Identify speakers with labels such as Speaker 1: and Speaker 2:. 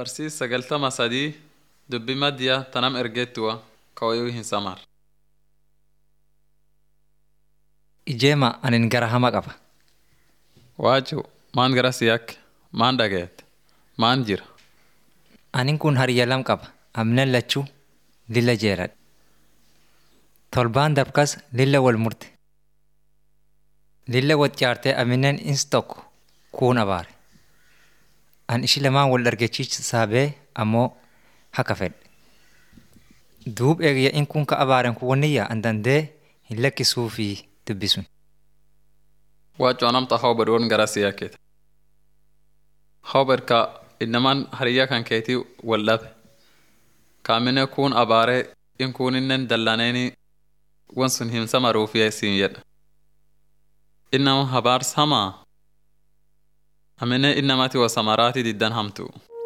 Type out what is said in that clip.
Speaker 1: Barsiis sagaltama sadii dubbi maddiya tanam ergeettuwa kawayuu hin samar.
Speaker 2: Ijeema anin gara hama qaba.
Speaker 1: Waaju maan gara siyak maan dhageet maan jira.
Speaker 2: Anin kun hariyya lam qaba. Amnen lachuu lilla jeeradhe. Tolbaan dabkas lilla wal murte. Lilla wal caartee aminen ins tokko kuun abaare. An ishi lamaan wal dargachiisaa bee ammoo haka fedhe. Duub eegiyya in kun ka abaaren kun wanniyya an dandee hin lakkisuu fi dubbisun.
Speaker 1: Waaju anamta hawbad won gara siyakkete. Hawbad ka innaman hariyya kan keetii wal dhabe. Kaamine kuun abaaree in kuuninnen dallaneeni won sun hin samaruufi siin jedha. Innama habaar samaa. Amine innamati wa samaraati diddan hamtu.